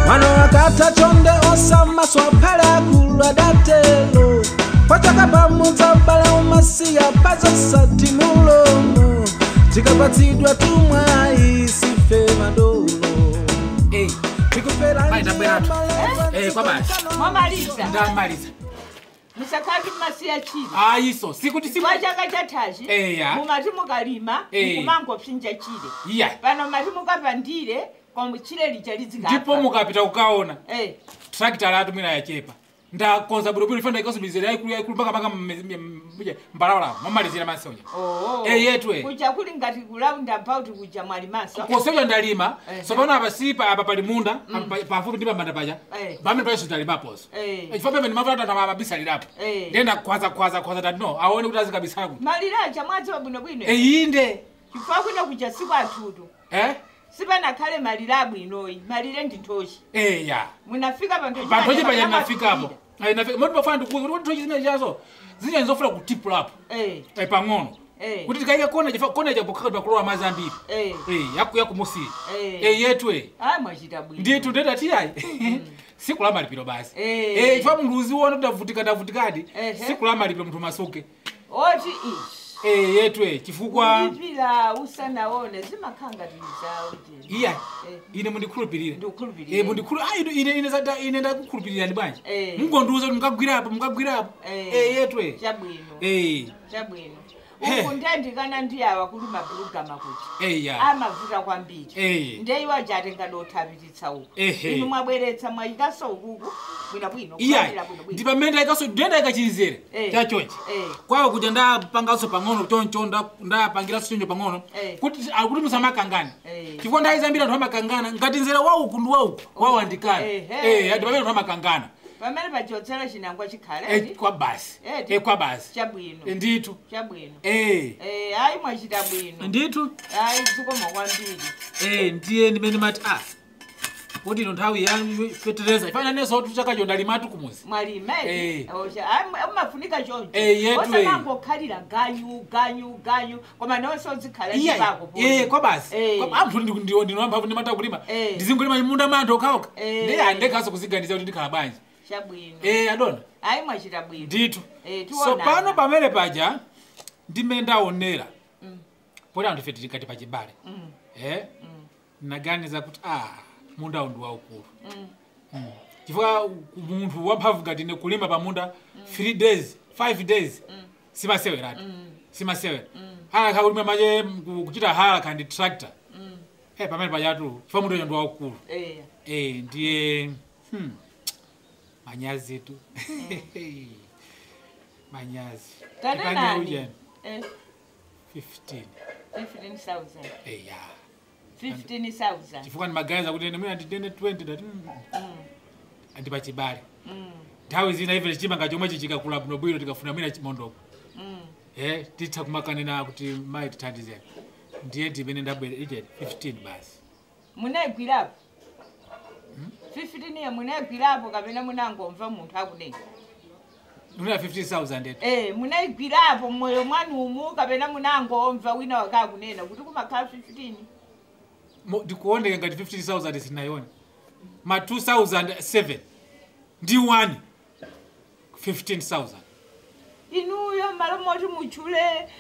mwana wakata chonde osamaswa phale akulu adatelo pachaka pamudza ubale umasiya pazosati mulomo tikapatsidwa tumwayi sife madolo Eh, Vai, tabweratu. Eh, kwa basi. mwamaliza ndamaliza musakati masiya chili ayiso sikuti siku chifukwa chaka chathachi Eya. mumati mukalima Eh. mukumangopsinja chile iya pano mati mukapandire koma chile lija lizikapa ndipo mukapita kukaona Eh, trakita latu mwina yachepa ndakonza bwinobwino ifana ikasubizira yaikulu yaikulu mpaka mpaka mbalawala mamalizira masoja oo. Eh, yetwe. kuja kuli ngati kulawunda about kuja mwalimaso kosoja ndalima Eh. sopano apa sipa apa pali munda apa pa- pafupi ndi pamanda paja Eh. pamene payeso ndalimaposo Eh. chifukwa pamene mavuta tata mabisalirapo Eh. ndenda khwaza khwaza khwaza tati no aone kuti azikabisala kuti maliracha mwadziwa bwinobwino eyinde chifukwa kuno kuja siku athutu eh sipanakhale malire abwinoyi malire ndi nthochi eya munafika panthochi panthochi paja paja pamafika. nafikapo moti pafana ndikukuti kuti nthochi zimene chazo zinyani zofuna kutipulapo Eh, eh, pang'ono eh, kuti tikaike kona chifa kona chakukhala kulowa madzi ambiri eh, eh yaku yakumusiya eh. eh yetwe ayi mwachita bwino nditu ndeta tiyayi siku la malipiro basi Eh. eh ifa munthu uziona kuti avutika ndavutikadi Ehe. siku la malipiro munthu masuke oti ishi eh yetwe chifukwa kulipira usanaone zimakhanga tilizawo iya ine mundikhulupirire ndikukhulupirira Eh, mundikhulu ah ine ine ine zata ine ndakukhulupirirani bwanji Eh. mungondiuza kuti mukagwirapo mukagwirapo Eh. eh yetwe chabwino eh chabwino He. uku ndandikana ndiyawa kuli mabulugama kuti eh ya amavuta kwambiri eh ndeiwa jatenga dothabititsa uku Ehe. inu mwabweretsa mwayikaso ukuku bwinobwino iya kulandira bwinobwino ndi pamene ndayikaso ndiyendayika chizere Eh. chachonchi Eh. kwawo kuja ndapanganso pang'ono choncho nda- ndapangiranso choncho pang'ono Eh. kuti akuti musamakangane Eh. chifukwa ndayi zambiri anthu amakangana ngati nzera wauku ndi wauku wawandikana Ehe. eh adi pamene anthu amakangana pamene pachotsera chinangwa eh chikhaledi kwa basi Eh, eh kwa basi chabwino Eh, ndithu chabwino eh Eh, ayi mwachita bwino ndithu ayi zikoma kwambiri eh ndiye ndimene ndimati ah kuti ino nthawi ya fetereza ifana neso kuti chakacho ndalimatu kumuzi mwalime Eh. umafunika choncho Eh, yetu, eh. osamangokhalira ganyu ganyu ganyu koma nonse odzikhala iya chipako eh kwa basi Eh. Kwa- anthu ndi ndiwo ndinoamba ndimata kulima Eh. ndizingulima munda manthu okhaokha Eh. ndiye andekhaso kuziganiza kuti ndikhala bwanji chabwino eh adona ayi mwachita bwino ndithu Eh, so tiwonana. pano pamene paja ndimene ndaonera Mm. poti anthu ife tikati pachibale Mm, eh naganiza kuti ah mundawo ndi waukulu mm. chifukwa munthu wamphamvu ngati ine kulima pamunda 3 days 5 days simaseweratu simasewera halakha kulima mache ku- kuchita halakha ndi tractor eh pamene pajatu chifukwa mundawo ndi waukulu Eh, eh ndiye hmm, manyazi tu manyazi tate Tipande nani ujeni. Eh, 15 15,000 eh ya 15,000 chifukwa ndimaganiza kuti ene mwina nditene 20 dati Mm, andipachibale mm, nthawi zina ife chimanga chomwe chichikakula bwinobwino tikafuna mwina chimondoko mm. eh titha kumakanena kuti mayi tithandizeni ndiye ndimene ndabwera ije 15 basi munayigwirapo 15 ye munayigwirapo kapena munangomva munthu akunena mwina 15000 etu Eh, munayigwirapo mmoyo mwanumu kapena munangomva wina wakakunena kuti kumakhala 15 Mo- ndikuoneka ngati 15000 sinayona ma 2007 ndi 1 15000 inuyo malo moti mutchule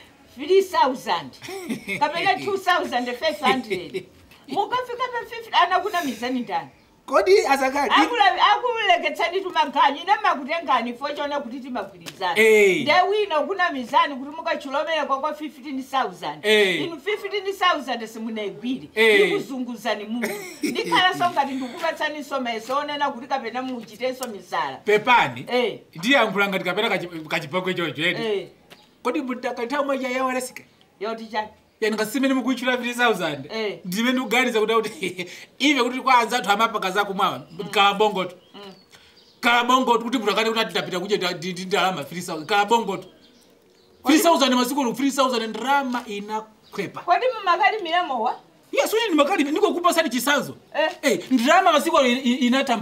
3000 kapena 2500 mukafika pa 50 anakuna mizani ndani kodi asakati Akula- akuleketsani tumaganyu ine makutengani fo chona kuti timagwirizana Eh. nde wina kuna mizani kuti mukachilomere kwakwa 15000 Eh. inu 15000 simunaigwire Eh. ndikuzunguzani munthu ndikhalanso ngati ndikupatsaniso meso onena kuti kapena muchitenso misala pepani Eh, ndiyankhula ngati kapena kachi- kachipakwe chocho edi eh, kodi mtakathawu mwaja yawalasika yoti chani yani ngasimene mukuichula 3000 Eh. ndimene ndikuganiza kuti kuti ive kuti kwa anzathu amapaka zakumwawa kalabongoto kalabongoto kuti munthu akati kuti atitapita kuche ndi ndalama 3000 kalabongoto 3000 masiku 3000 ndalama inakhwepa kodi mumakalimira mowa yesu ine ndimakali ndikokupasani chisanzo Eh. Eh, ndalama masiku ino inata mphamvu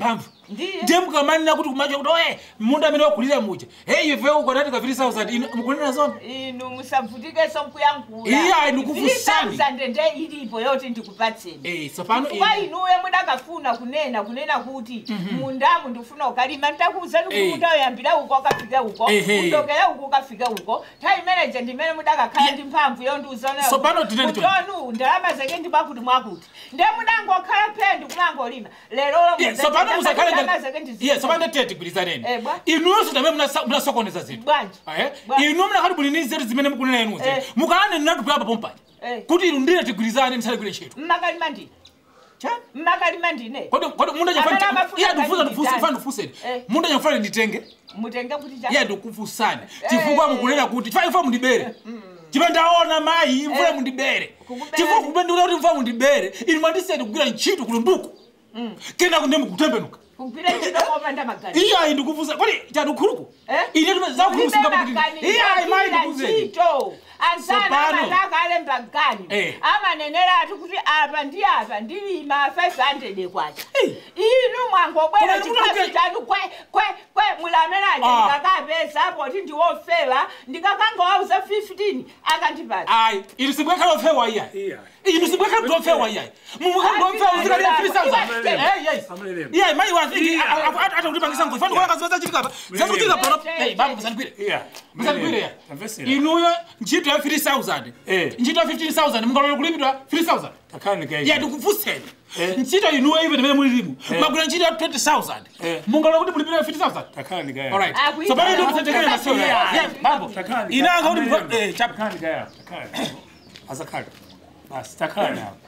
Ndiye. ndiye mukamanena kuti kumacho kuti oye munda amene wakulira muja hey ife uko tati ka 3000 inu mukulira zona inu musavutikenso nkuyankhula Iya, ndikufusani. nde ilipo yoti ndikupatseni eh tsopano kuba inuyo mudakafuna kunena kunena kuti mundamu ndifuna ukalima ndakuuzani kuti Eh. mutayambira uko ukafike uko Ehe. kudokera uko ukafike uko nthawi imeneje ndimene mudakakhala ndi mphamvu So pano tineni choni. yondiuzanekutonu ndalama zake ndi mwakuti mwakuti nde mudangokhala phendi kumangolima lerolo Yeah, tsopano musakhale ndalama zake ndi yeah tsopano tete tigwirizaneni Eh, bwa. inuyonso tamene munasa- munasokoneza zinthu bwanji Eh? Bwa. inu munakati buli ndi nzeru zimene mukunena inuze Eh. mukalane ninatupulapa pompani Eh. kuti inu ndine tigwirizane ndisalekire ntchito mmakalima ndine mmakalima ndine kodi kodi munda Amene chafa amafuna iya ndifuza kali ndifusa nditani. fa ndifuseni Eh. munda chafuna nditenge mutenge kuti cha iya ndikufusani chifukwa mukunena kuti chifukwa ifa mundibere chimene ndaona mayi mvula Eh. mundibere Kukubera chifukwa ndi- kumene ndikuti mvula mundibere inu mwandiseni kugwira ntchito kulunduku kena kunde mukutembenuka kugwira ntchito kopanda maganizo iyayi ndikufusa kodi chanukhuluku Eh? ine zakhuluku singakuti iyayi mayi ndikuzeni ndikuzeni ntchito ansana Tsopano. amataka alemba mgani Eh. amanenera ati kuti apa ndi apa ndilima 500 kwacha Eh. inu mwangobwera Koma ndikuti chikafu uke- chanu kwe kwe kwe mulamenaje Ah. ndikakapesa poti ndiwofewa ndikakangowauza 15 akandipasa ayi inu sibwekhala ofewa iyayi Iya. inu sibwekhala kuti ofewa iyayi mumukambofewa uzikalira Iwa- 3000 Amalelemo. iyayi mayi Iya. waatakutipangisa ngozi fani kuona kazi zachitika apa zakuchitika pano Eh, Eh, baba musandigwire Iya. musandigwire ya Tamvesera. inuyo ntchito ya 3000 Eh. ntchito ya 15000 mungalole kulimbidwa 3000 Takani kai. ya ndikufuseni Eh. ntchito inuyo ive timene mulilimu Eh. magwira ntchito ya 20000 Eh. mungalole kuti mulimbidwa 50000 Takani kai. alright Akuita. so pano ndio kusatekele masio Iya. ya babo Takani. inanga kuti Amalelemo. eh chapa Takani kai. Takani. Azakali. Basi takani hapo.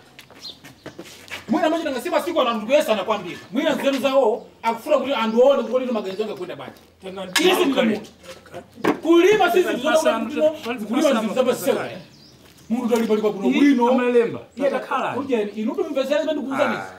mwina machina ngasiba siku ana mndu yesa anakwambia mwina nzeru zawo akufuna kuti anduone kuti lino maganizo anga kwenda bati isi ndi mutu kulima sisi Pasa- tuzoona pasa- kulima pasa- zizaba pasa- sewa muntu talipa lipa kuno Ii, bwino Amalemba. Takala. ujeni inutu mvezere zimene ndikuuzaniza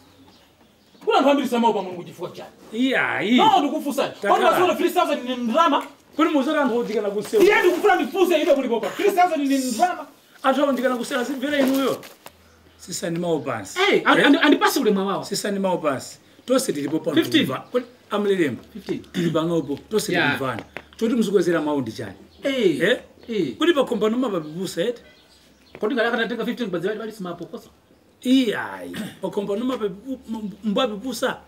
kuna anthu ambiri samawo pamwe kuchifukwa chani Iya, iya. no ndikufusani Takala. kwani maziona 3000 ni ndrama Kuni muzora ndikana kusewa. iye ndikufuna ndifuse ibe kulipopa 3000 ni ndrama Anthu ndikana kusewa simvera inuyo. Sisani mawo pansi. Eh, andi- andi- andipase ulemwa wawo Sisani mawo pansi. Tose tilipo pano. 15. Kuni amulelemba. 15 Tili panopo. Tose Yeah. tilimvana. Choti muzikwezera mawu ndi chani. eh Eh? eh Kuti pakombano mapapipusa eti. kodi ngala kanatenga 15 kubadzira bali simapokosa iyayi pakombano mbapipusa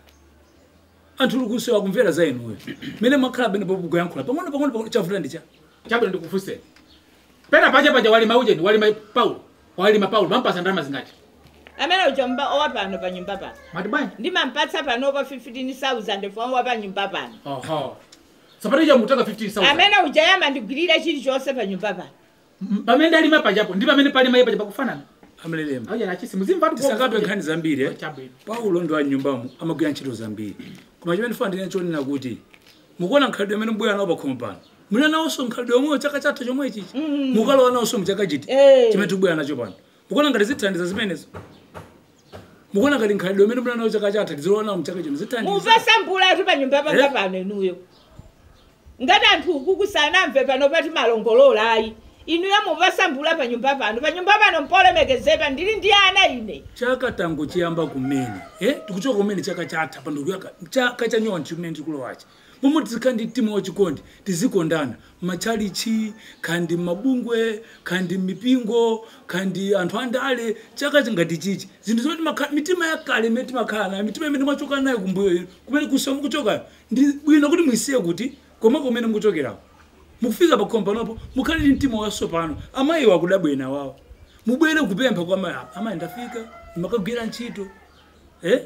anthu likusewa kumvera za inuyo mene mwakhala bene pokugoyankhula pang'ono pang'ono pang'ono chavuta ndicha chabwino ndikufuseni pena pacha pacha walima ujeni walima paulo walima paulo mampasa ndalama zingati amene uja mba owa pano pa nyumba pano mati bwanji ndimampatsa panopa 15000 fomwe pa nyumba pano oho sapati ija mutaka 15000 amene uja yamandigwirira chilichonse pa nyumba pano M- pamene ndalima pachapo ndi pamene palima iye pacha pakufanana amalelemo auja nachisi muzimva tisakatwe nkhani zambiri eh? chabwino paulo ndi wanyumbamo amagwira ntchito zambiri koma chimene fana ndine chonena kuti mukuona nkhalidwe amene mbwera nawo pakhomo pano muli nawonso nkhalidwe omweyo chaka chatha chomwe chichi mukalowa nawonso mchaka chiti Eh. chimene tikubwera nacho pano mukuona ngati zithandiza zimenezo mukuona ngati nkhalidwe amene mbwera nawo chaka chatha tizilowa nawo mchaka chino zithandiza mupasambulatu pa nyumba panga Eh? pano inuyo ngati anthu ukuku sanamve pano pati malongolola ayi inuyo mupasambula pa nyumba pano pa nyumba pano mpolemekezepa ndili ndi ana ine chaka tango chiyamba kumene eh tikuchoka kumene chaka chatha pandokuyaka chaka chanyowa chimene tikulowachi momwe tizikhala ndi mtima wachikondi tizikondana machalichi kandi mabungwe kandi mipingo kandi anthu andale chaka chingati chichi zinthu zoti makha- mitima yakale imene timakhala nayo mitima imene mwachoka nayo kumbuyo kumene kusowa mukuchokayo ndi bwino kuti mwisiye kuti koma kumene mukuchokerako mukufika pakombanopo mukhale ndi mtima wasopano amayi wakudabwena wawo mubwere kupempha kwa amayi amayi ndafika ndimakagwira ntchito eh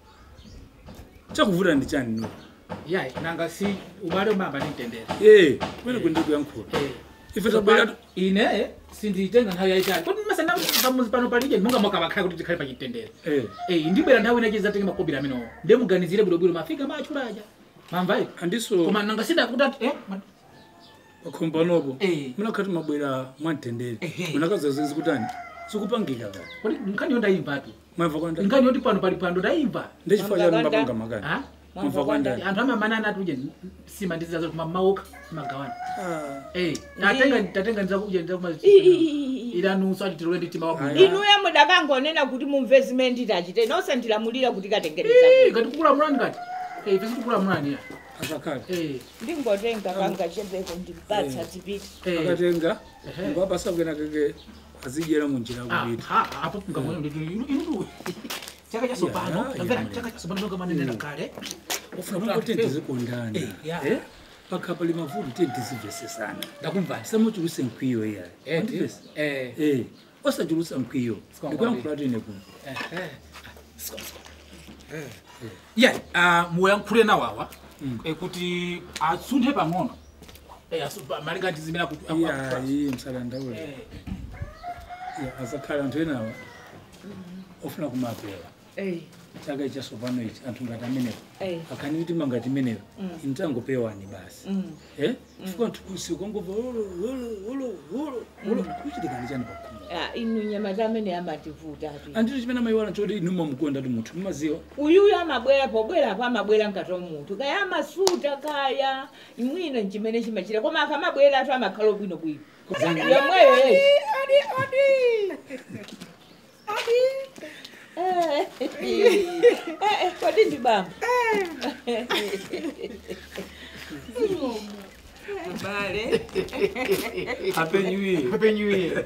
chakuvuta ndi chani no yayi nanga si ubale umamba ndimtendere eh kumene kundi kuyankhula ife tabwera ine sinditenga nthawi yayitali kodi masandamuzi pano palije munga mwakavakhala kuti tikhale pachitendere eh Eh, ndibwera nthawi inache zatenge makobira amenewo ndemuganizire bwinobwino mafika machulaja mamvayi andiso koma nanga sindakutati eh ma- pakombanopo Eh. munakhati mabwera mwamtendere Ehe. munakazazezi kutani sikupangika kati kodi nkhaniyo ndayimvatu mwamva kwanda nkhaniyo ndi pano pali pano ndayimva ndechifukwa chanu mapanga makani Ah? mwamva kwandani anthu amamanana ati uje sima ndizizazo kuma maoka magawana Ah. Eh, tatenga tatenga ndizakuja ndizakuma ilanunso ati tilowe ndi tima Aya. wabwino inuyo mudakangonena kuti mumve zimene nditachite nonse ndilamulira kuti katengereza kati kukulamulani kati Eh, ife sitikulamulani ya asakhala Eh, ndingotenga kangachepeko ndipatsa zipiti eh. akatenga Ehe. ngwapasa kwena keke azidyera munjira Ah, kupita ha, apo mngamwene nditu inu- inu- chaka cha sopano Ya, ya, tamvera ya. chaka cha sopano nonga manenera kale ufuna kuti tizikondana Eh, ya. Eh? pakhapa limavuto tiye tizimvesesana ndakumvani samachulusa mkwiyo iyayi Eh, Andivesa? eh. Eh, osachulusa mkwiyo Sikwangwa ndikuyankhula tine kuno ya ah, muyankhule nawawa eh, kuti asunthe pang'ono Eh, asu- pa- malinga ndi zimene akuti- aku- aku- iyayi msalandaule Eh, azakhala anthu enawa ofuna kumapewa chaka ichi chasopano ichi anthu ngati amenewo Eh. akhani mitima ngati imeneyo intangopewani basi Eh? chifukwa anthu usikongobva kuchitikani chani pakhomo inu nyama zamene amativuta ati andito chimene amayiwala choti inuma mukonda ti munthu mumaziwa uyuyu amabwera pobwerapo amabwera ngati munthu kaya amasuta kaya imwino nchimene chimachita koma akamabwera atu amakhala bwinobwino yomweyo yeyi. Eh, eh, eh, kodi ndi bamba bale apenyuye Happy New Year.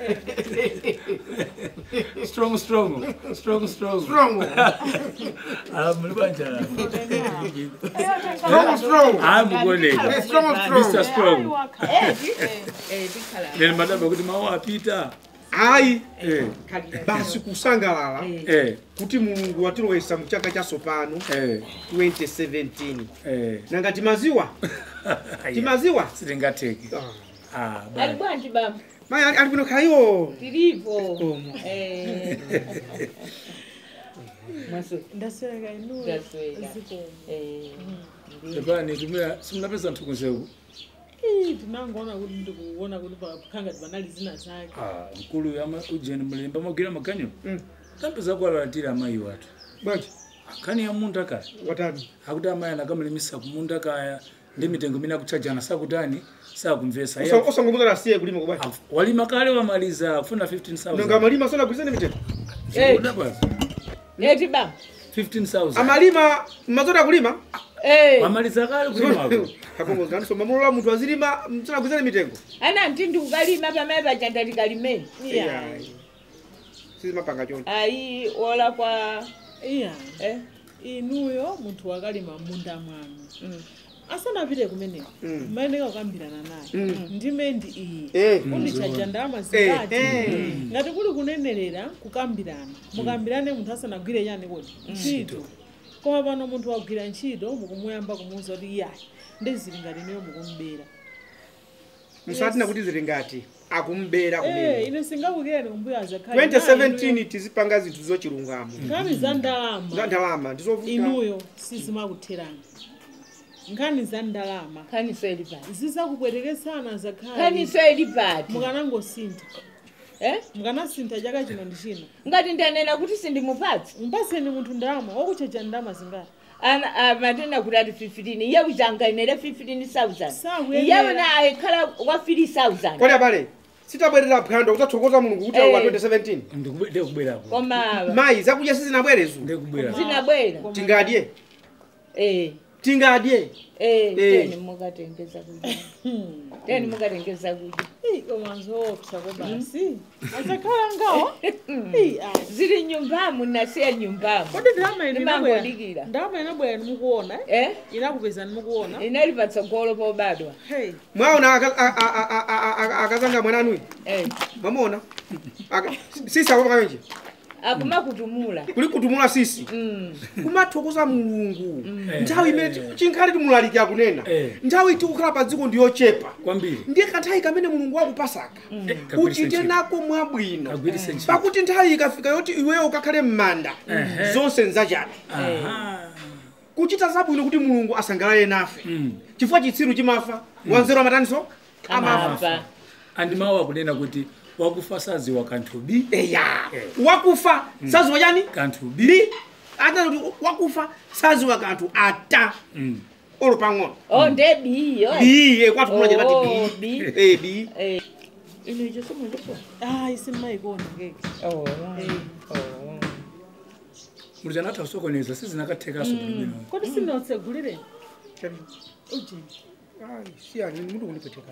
strong, strong, strong, strong. Strong. mulibanja Strong, strong. hayi mukuoneka Strong, mr strong. strong Eh, tikhala leni madaba kuti mawu apita Ayi, Eh, khalira basi kusangalala eh, kuti mulungu watilowesa mu chaka chasopano eh, 2017 eh. nanga timaziwa Aya, timaziwa sitingatheki Ah. Ah, ali bali. bwanji bamba mayi ali ali bwino khaiwo tilipo Eh. mwaso ndasweka inuyo Ndasweka. zikomo eh, ndi- Pepani tumira simunapeza nthu kunzeku Ii, tinangoona kuti ndikuona kuti pakhangati panali zina zake Ah, mkulu ama ujeni mulemba magwira maganyo tapeza kuwalalatira amayi watu bwanji akhani ya munda kaya watani akuti amayi anakamulimisa kumunda kaya ndi mitengo imene akuchajana sakutani sakumvesa Iye Osa- osangomuzana asiye kulima kubali af- walima kale wamaliza kufuna 15000 nanga amalima sanagwirizane mitego Eh. Udapaza? neti bamba 15000 amalima mazoti akulima Eh, wamaliza kale kulimako akongozanisoma mamulola munthu azilima sanagwirizane mitengo ana ntindi ukalima pamene pachanda tikalimeni iya sizimapanga choncho ayi ola kwa iya eh, inuyo munthu wakalima munda mwanu mm. asanapite kumeneko Mm. mayeneka kukambirana naye ndime ndi iyi Eh. undichaja ndalama zingati eh. ngati kuli kunenerera kukambirana mukambirane munthu asanagwire yani kodi ntchito koma pano munthu wagwira ntchito mukumuyamba kumuwuza kuti iyayi ndizili ngati niyo mukumbera musatina kuti zili ngati akumbera Eh, kumene ine singakukireni kumbuyo azakhale 2017 tizipanga zinthu zochilungamo nkhani za ndalama za ndalama ndizovuta inuyo sizimakutherani nkhani za ndalama khaniso ili pati zizakubwerekesana zakhale khaniso ili pati mukanangosintha eh? mukanasintha chaka chino ndi chino ngati ndanena kuti sindimupatsa mpaseni munthu ndalama wakuchaja ndalama zingati ana amatenda kuti ati 15 iye kuchangainere 15000 Sakuyenera. iye wona ayikhala wa 3000 kodi abale sitabwerera phwando kudzathokoza mulungu kuti Eh. wa 2017 ndikubwerako koma mayi zakudya sizinabwerezo ndikubwera zinabwera tingadye eh, tingadye eh, Eh. teni mukatengeza kudya teni mukatengeza kudya Ii, koma zoopsa ko basi azakhala ngawo Ii, ayi. zili nyumbamo nasiya nyumbamo kodi ndalama ine inabwera Ndimangodikira. ndalama inabwera nimukuona eh? eh? inakupeza nimukuona inali patsogolo pobadwa hey mwaona aka- a- a- a- a- a- akazanga mwananuyi eh. mwamuona Aka- sisi akomakanji akumakutumula kuli kutumula sisi mm. kumathokoza mulungu nthawi imene chinkhali timulalikira akunena Eh. nthawi tikukhala pa dziko ndiyochepa kwambiri ndiye kanthawi kamene mulungu wakupasaka Kagwiritse uchite ntchito. nako mwabwino kagwiritse ntchito pakuti nthawi ikafika yoti iweyo ukakhale m'manda zonse nzachabe Aha. kuchita zabwino kuti mulungu asangalale nafe Mm. chifukwa chitsiru chimafa wanzeru amataniso amafa amafa andi mawu akunena kuti wakufa saziwa kanthu bi eya wakufa saziwa chani kanthu bi bi ata kuti wakufa saziwa kanthu ata Mm. olo pang'ono oh ndebiyo bi kwathu kunachita Oh, pati bi. bi eh bi eh. ino icho somo ndiso ayi simmayikona keke oh. Eh. oh. mulija natha kusokoneza sizinakathekaso bwino kodi sindinatsegulire ujeni Ai, siyani ine mutu kundipweteka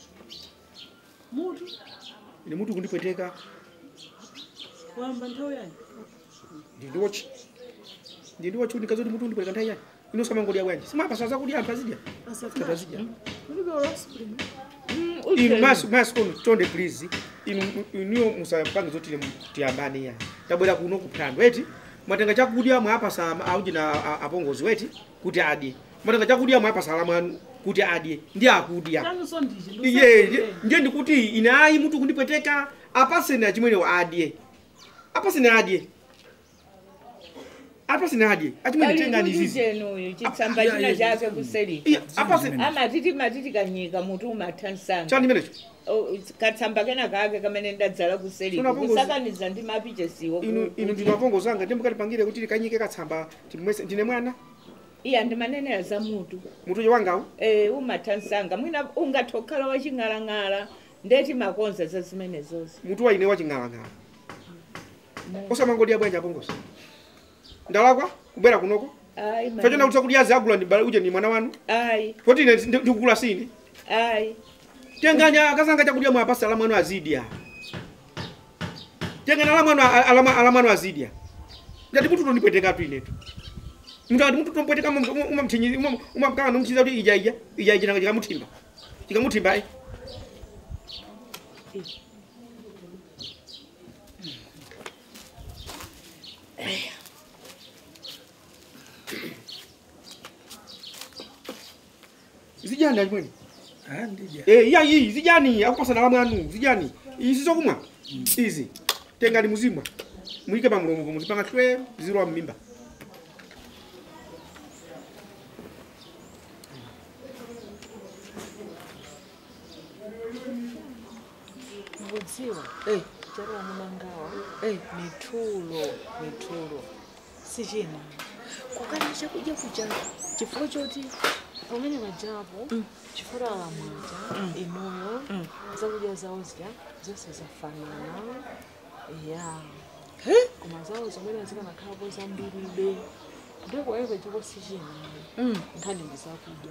mutu ine mutu kundipweteka wamba nthawi yanyi ndindiwochi ndindiwochi unikazoti mutu kundipweteka nthawi yani inosamangodya bwanji simapasa zakudya anthu azidya Anthu azidya ulibe olaspring inu maso maso kono chonde please inu iniyo musapange zoti ine tiyambane yani tabwera kuno kuphwando eti mwatenga chakudya mwapasa auji na a- apongozi weti kuti adye mwatenga chakudya mwapasa ala mwanu kuti adye ndi akudya chanso ndichi iye ndiye ndikuti ine ayi mutu kundipweteka apasene achimwenewo adye apasene adye apasene adye achimwene tengani zizi uyu chitsamba china chake kuseri Iya, apasene amatiti matiti kanyika mutu umathansanga chandimenecho katsamba kena kake kamene ndadzala kuseri Tuna pongozi. kusakaniza ndi mapichesiwo inu inu ndino apongozi anga ndimukatipangire kuti likanyike katsamba timwese ndine mwana iya ndimanenera za mutu mutuyo wangawo eh umathansanga mwina ungathokhala waching'alang'ala ndeti makonza za zimene zonse mutu wa ine waching'alang'ala osamangodya bwanji apongozi ndalakwa kubwera kunoko ayi fachona mani. kuti kudya zagula ndibala uje ndi mwana wanu ayi poti ine ndi- ndikukula sine ayi tenganya akasanga chakudya mwapasa ala mwanu azidya tengana ala mwanu ala- ala mwanu azidya ngati mutu tondipwetekatu inetu mngati mutu tompweteka umamthinyi umamkanga nomchiza kuti ija ija ija ija nanga chikamuthimba chikamuthimba ai zijani alimweni andija Eh, iya iyi zijani akupasana la mwanu zijani izi zokumwa izi tengani muzimwa muyike pa mulomo muzipanga twe zilowa mmimba mukudziwa Eh. chero wamunangawa Eh. mithulo mithulo sichina kukana chakudya kucha chifukwa choti pamene pajapo chifukwa alamwaja inuyo zakudya zawo zidya zonse zafanana ya koma zawo zomwe zikanakhalapo zambiribe ndipo ayo pajapo sichina nkhani ndi zakudya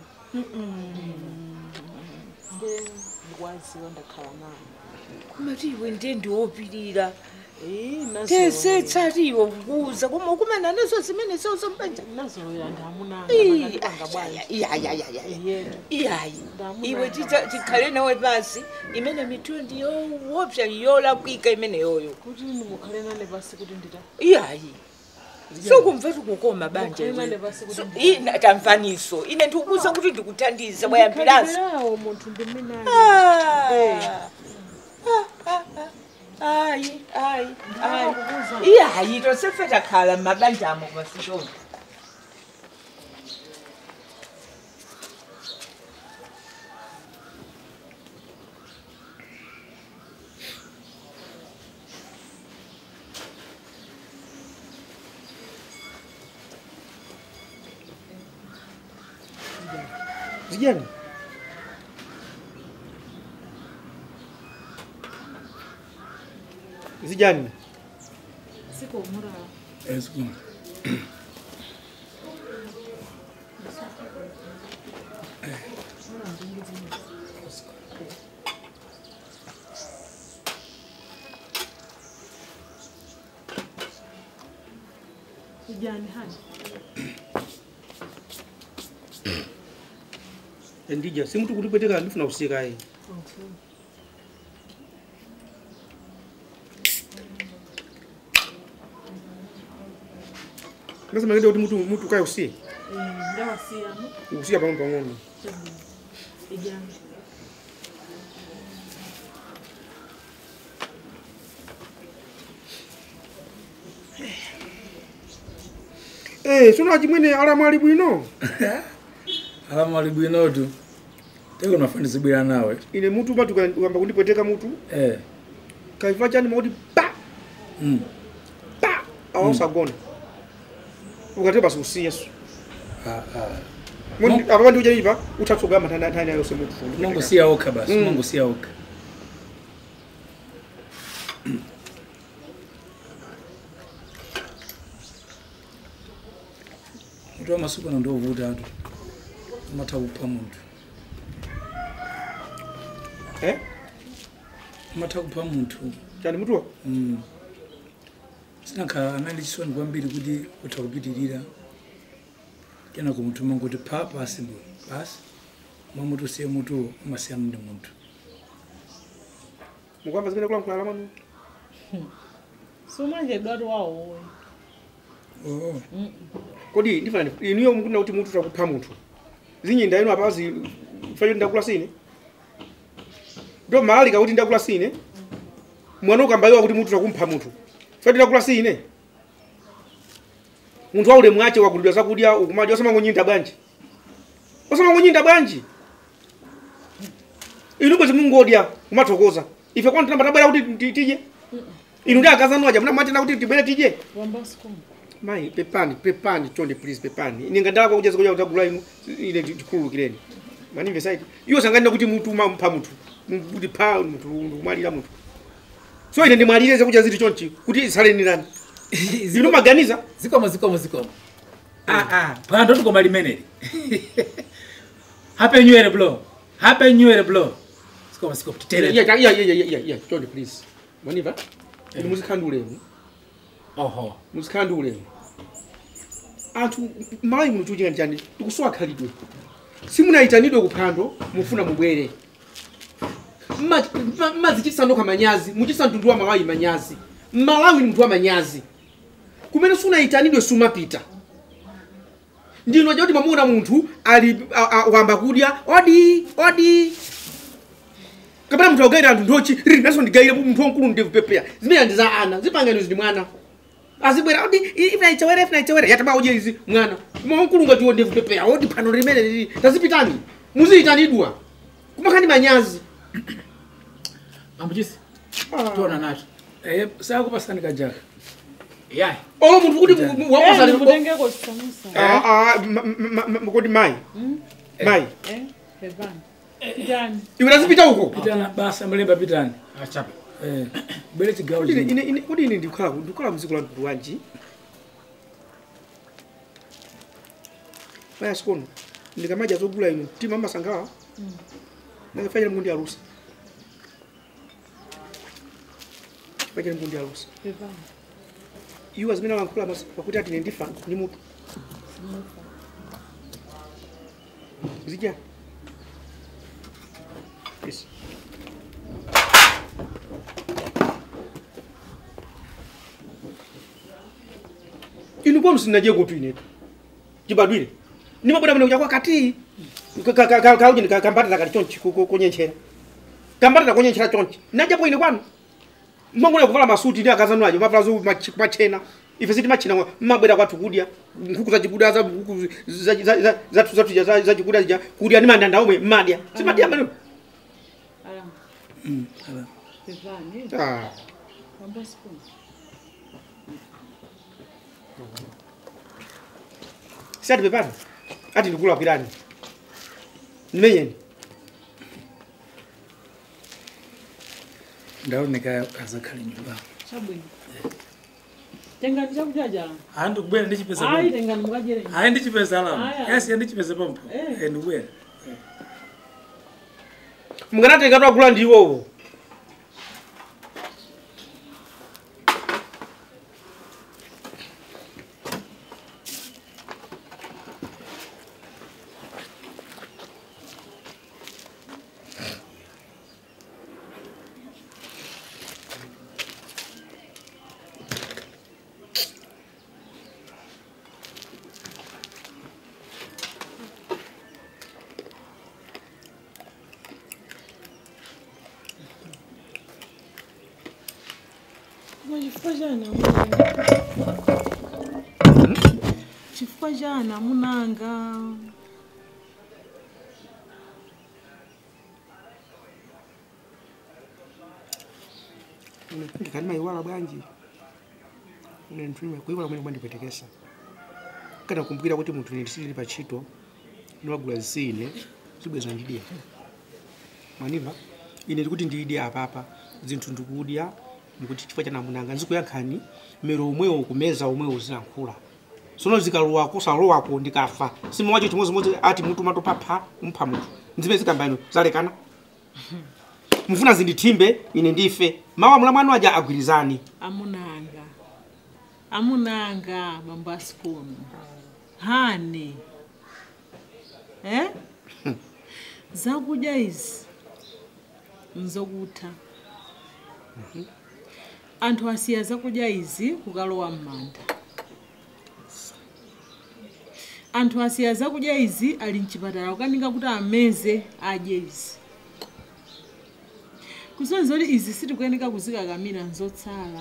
nde ndikwaziwa ndakhala nayo kumati iwe ndiye ndiwopirira Eh, nazo- tesetsa tiwo kukuza koma ukumana nazo zimene zozo mbanja nazolowera ndamunanga ndipanga bwanji yetu iyayi Ndamuna. iwe tita- tikhale nawe pasi imene mithulo ndiyowopsa yolakwika imene yoyo kuti mukhale nane pasi kuti ndita iyayi sokumva tikukoma banja Mukhale nane iwe. pasi kuti So, ndi- ina tamvaniso ine ndikukuza kuti ndikuthandiza bwayambiranso Khalidwelawo munthu ndiminayo ayi ayi ayi Ndakakubuza. iyayi tosefe takhala mmabanjamo pasishona zijani zijani sikomurala ezikuma ijani hani ndija si mutu kundipweteka ndifuna kusika ye nasema ngende kuti mutu mutu kaye usiye ndawasiyana usiya pang'ono pang'ono ijani Eh, sono achimwene alamwali bwino alamwali bwinotu teko nafanizibwira nawe ine mutu pati ukamba kundipweteka mutu eh kaifa chani makuti pa mm. pa awasagona ukati basi usiyeso ah, ah. apa pandiuja ipa uthatsogama nthani yonse mutu mangosiya okha basi Mm. mangosiya okha mutu wa masiku ano ndiovutatu umatha kupha munthu eh umatha kupha munthu chani mutuwa Mm. sinakhala anali chisoni kwambiri kuti utha kupitirira kena kumutuma kuti pha pasi bwe basi mwamuti usiye mutuwo umasiya mndi munthu mukwamba zimene kulankhula lamanu sumanjedwatu wawowe oo kodi ndifani inuyo mukuna kuti mutu takupha munthu zinyinda inu apazi fayo ndakula sine ndo malalika kuti ndakula sine mwana ukambaiwa kuti mutu takumpha munthu fayo ndakula sine munthu waule mwache wakulidwa zakudya ukumadya osamangonyinda bwanji osamangonyinda bwanji inu bwezi mungodya kumathokoza ife kwanu tinambatabwera kuti ti- tije inu ndi akazanwaja munamwatena kuti tibwere tije wambasukuma mai pepani pepani chonde please pepani ine ngandalako kujaza kuja kutagula inu ine tikhululukireni manimve saiti iwo sanganena kuti mutu mampha munthu kuti pha munthu ndikumwalira munthu so ine ndimwalire zakuja ziti chonchi kuti isalenirani inu maganiza zikomo zikomo zikomo phando tikoma limeneli happy new year bro happy new year bro zikomo zikomo titere Yeah, yeah, yeah, yeah, yeah, yeah, chonde please manimva ine muzikhandulemu oho muzikhandulemu anthu malayi muno chuchika njani tikusowa khalidwe simunayitanidwe kuphando mufuna mubwere mmazichisandoka manyazi muchisa mtundu wa malawi manyazi mmalawi ni munthu wa manyazi kumene sunayitanidwe sumapita ndino kuti mamuona munthu ali a- a- wamba kudya odi odi kapena munthu akugaira anthu ndochi riri naso ndigaire munthu wamkulu ndivupepeya zimene ndi za ana zipangano izi ndi mwana azibwera odi ifuna ichewere ifuna ichewere yataba udye izi mwana mwankulu ngati iwo ndivupepeya odi phano limene lili tazipitani muziyitanidwa kumakhani manyazi ambuchisi tiona nacho Eh, sakupasani kajaka yayi olo munthu kuti wapasali ndikutengeko chisamusa kodi mayi mayi eh pepani ndani iwe tazipita uko pitana basa mlemba pitani achapa Eh, bwere chigawo Kodi ine- chino ine- ine- kodi ine ndikhala ndikhala mdziko la mtundu wanji maya sikono ndikamaja zogula ino mtima amasangawa nakafanyira mngundi alusa fanyira mngundi alusa pepani iwo zimene alankhula mas- pakuti ati ine ndifa ni mutu zidya yes. inu kwanu sinaje kutu inetu chibadwire nimabwera mene kuja kwa kati kaujini kambatata kali chonchi ku- ku- kunyenchera kambatata kunyenchera chonchi najapo ine kwanu mangona kuvala masuti ndi akazanwaje mavala zo mach- machena ife siti machina mmabwera kwathu kudya nkhuku zachikuda za nkhuku za- za- za- zathu zathu ja- za- zachikuda zija kudya ndi mandanda omwe mmadya simadya mano alama Mm, ala. pepani Ah. wambasukuma si ati pepani ati ndikulakwirani ndimenyeni ndaoneka azakhale nyumba chabwino tengani chakudya jala hayi ndikubwera ndichipeza ayi pampo tengani mukajere hayi ndichipeza alama Aya. yasi yandichipeza pampo Eh. Eh, ndikubwera mukanatenga twagula ndi iwowo koma chifukwa chani amunanga chifukwa chani amunanga ndikati maiwala bwanji ine nthuima kuiwala kumene kumandipwetekesa kana kumbukira kuti munthu ine ndisili pa ntchito ndiwagula zisine zibweza ndidya manimva ine ndikuti ndidya apapa zinthu ndikudya ndikuti chifukwa cha namunanga nzikuyankhani mero omwewo kumeza omwewo zilankhula sono zikalowako salowako ndikafa simawacho chimodzimodzi ati mutu matopapha mpha munthu nzimene zikamba ino zalekana mufuna zindithimbe ine ndife mawu mla mwanu aja agwirizani amunanga amunanga bambo asikono hani eh? zakudya izi nzokutha anthu asiya zakudya izi kukalowa m'manda anthu asiya zakudya izi ali mchipatala kukanika kuti ameze adye izi kusonyeza kuti izi sitikuyeneka kuzikakamira nzotsala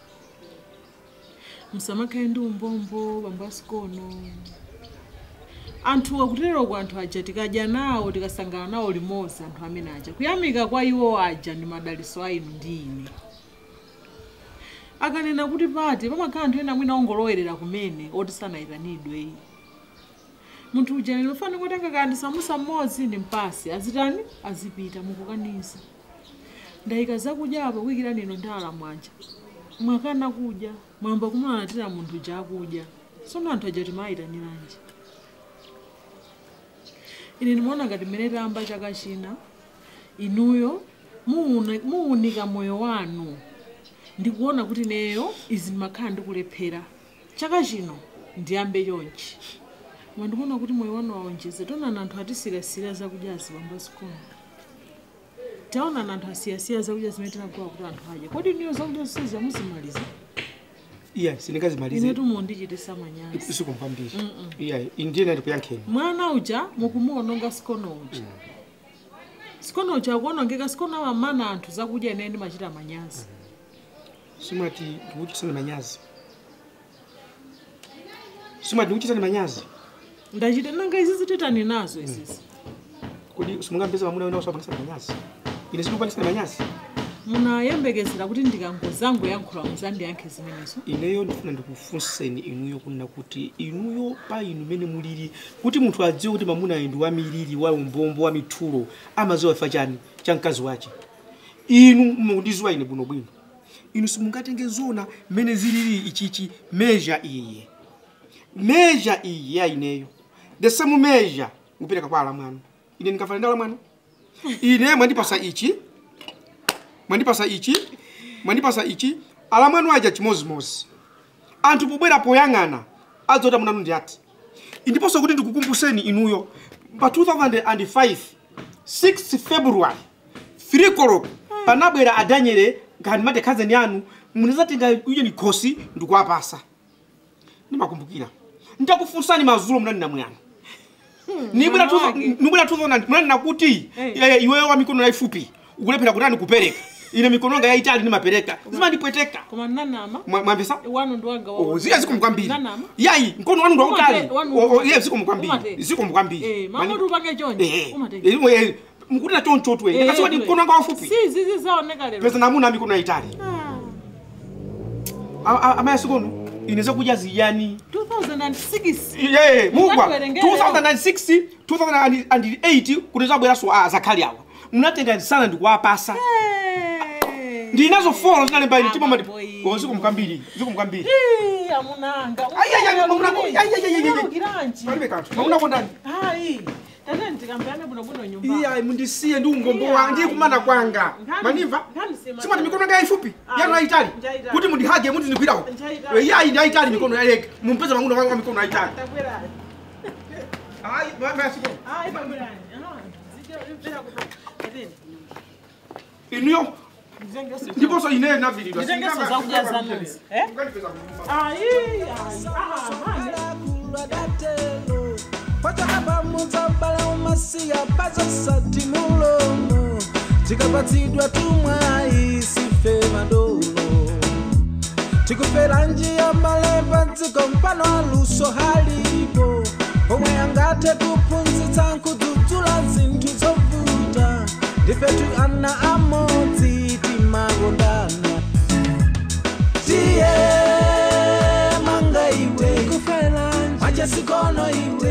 musamakhale ndi umbombo bambo asikono anthu akutereko anthu aja tikadya nawo tikasangana nawo limodzi anthu amene aja kuyamika kwa iwo aja ndi madaliso a inu ndi ine akanena kuti pati pamakhala anthu ena mwina ongolowerera kumene oti sanayitanidwe munthu uja ndimafana kutenga kandi samusa mmodzi ndi mpasi azitani azipita mukukaniza ndayika zakudya apa kuyikirani ino ndala mwanja mwakana kudya mwamba kumalatira munthu uja akudya sono anthu aja timayitaniranji ine ndimaona ngati mmene tayamba chaka china inuyo muune- muunika moyo wanu ndikuona kuti neyo izi ndimakhala ndikulephera chaka chino ndiyambe chonchi koma ndikuona kuti moyo wanu waonjeze tionani anthu atisirasira zakudyazi bambo asikono taonani anthu asiyasiya zakudya zimene tinagula kuti anthu adye kodi niyo zakudya zonsezi muzimaliza iya sindingazimalize inetu mundichitisa manyazi sikumpambiri iya indiyena ndikuyankheni mwana uja mukumuononga sikono uja sikono uja akuonongeka sikono amamana anthu zakudya ine ndimachita manyazi simati ndikuchitisani manyazi simati ndikuchitisani manyazi ndachita nanga izi zititani nazo izizi kodi simungapeza mamuna wena usapanisani manyazi ine sindikupanisani manyazi munayembekezera kuti ndikangozango yankhula muzandiyankhe zimenezo ineyo ndifuna ndikufunseni inuyo kunena kuti inuyo pa inu mene mulili kuti munthu adziwe kuti mamuna ayi ndi wamiliri wa umbombo wa mithulo amaziwa ifa chani cha mkazi wace inu mukundiziwa ine bwinobwino inu simungatenge zona mmene zilili ichichi meja iye meja iyi ya ineyo the same meja mupereka kwa alamwanu ine ndingavala ndi alamwanu ine mwandipasa ichi mwandipasa ichi mwandipasa ichi alamwanu aja chimozimozi anthu pobwera poyang'ana adzoti amunanu ndi ati indiponso kuti ndikukumbuseni inuyo pa 2005 6 february 3 koloko panabwera adanyere ngati mate khazeni anu munazatenga uye ni khosi ndikuwapasa ndimakumbukira ndakufunsani mazulo munani namuyano nibwera nibwera 2000 munani nakuti eh, iweyo wa mikono yaifupi ukulephera kutani kupereka ine mikono yanga yaitali ndimapereka zimandipweteka koma nanama Mwa- mwambisa wanu ndi wanga Oh, ziya zikomo kwambiri nanama yayi mkono wanu ndautali Umate- wanu- iye zikomo kwambiri Umate. zikomo kwambiri Eh, mamoti upange chonje Umate. mukutira chonchotwe kasiwati mkono wanga wafupi si zizi zaoneka lero pesa namuna mikono yaitali amayasikono ine zakudya ziyani 2006 Yeah, mugwa Ngatiwerengere. 2006 2008 kuti zabweraso a zakhali awa munatenga sana ndikuwapasa ndinazo folo zinalemba ine timamati Amboyi. zikomo kwambiri zikomo kwambiri Ih, amunanga Ai, ai, ai, mamuna ko- ai, ai, ai, ai, ai. Unalukiranji? palibe kanthu mamuna kondani hayi tateni tikambirane bwinobwino nyumba iya mundisiye ndi ungombo wa ndiye kumana kwanga Ngani- manimva ngani sema- simati mikono yanga yayifupi Ai, yanu ayitali njaitali. kuti mundihage muti ndigwirawo Njaitali. iyayi ndi ayitali mikono yayeka mumpeza mamuna wanga mikono ayitali Takwera. ayi mayasikono Hayi, takwera. Ah, zike- mpera kupa. Tateni. inuyo Nditenge- ndiponso ine navilidwa Nditengeso zakudya zanuzi. Eh? Ayi, ayi. Ah, mane. kulwa datelo pachaka pamudza bala umasiya pazosati mulomo tikapatsidwa tumwayi sife madolo tikufera njia mbale padziko mpano aluso halipo pomwe angathe kuphunzitsa nkudzudzula zinthu zovuta ndifetu ana amodzi timakondana tiye manga iwe kufela majesikono iwe